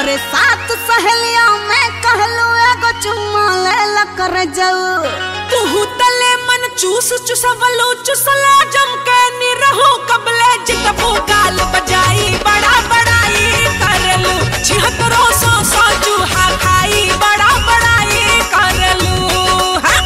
अरे सात सहेलिया में कहलू एगो चुम्मा ले ला कर जाऊ तुहू तले मन चूस चुसवलो चुसला जम के निरहो कबले जितबो गाल बजाई बड़ा बड़ाई करलू छिहत्तरो सौ सौ चूहा खाई बड़ा बड़ाई करलू हाँ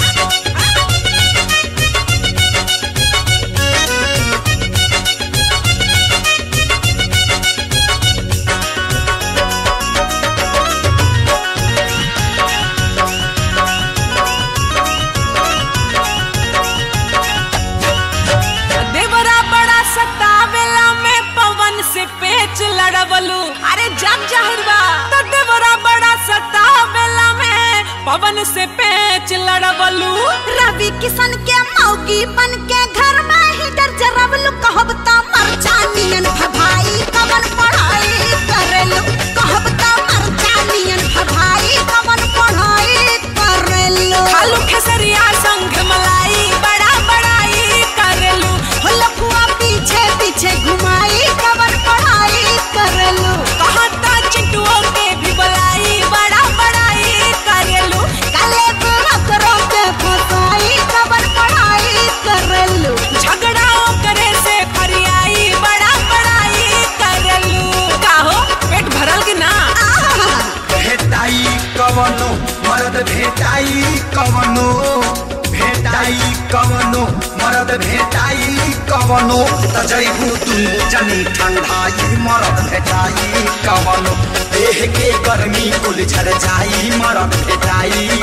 देवरा बड़ा सतावेला में पवन से पेच लड़वलू अरे जग जाहिरवा तो देवरा बड़ा सतावेला में पवन से पेच लड़वलू रवि किशन के मौगी बन के घर में ही डर जरवलू कहब त मर जानियन भभाई कवन पढ़ाई करेलू कहब त मर जानियन भभाई कवन पढ़ाई करेलू खालू खेसरिया संग मलाई बड़ा बड़ाई करलू हो लफुआ पीछे पीछे घुमाई कवन पढ़ाई करेलू कहता चिंटुओं के भी बुलाई बड़ा बड़ाई करलू काले बुरकरों के फसाई कवन पढ़ाई करेलू झगड़ाओ करे से फरियाई बड़ा बड़ाई करलू काहो पेट भरल कि ना भेटाई कवनो मरद भेटाई कवनो भेटाई कवनो मरद भेटाई कवनो त जैबू तू जनी ठंडाई मरद भेटाई कवनो देह के गर्मी कुल झर जाई मरद भेटाई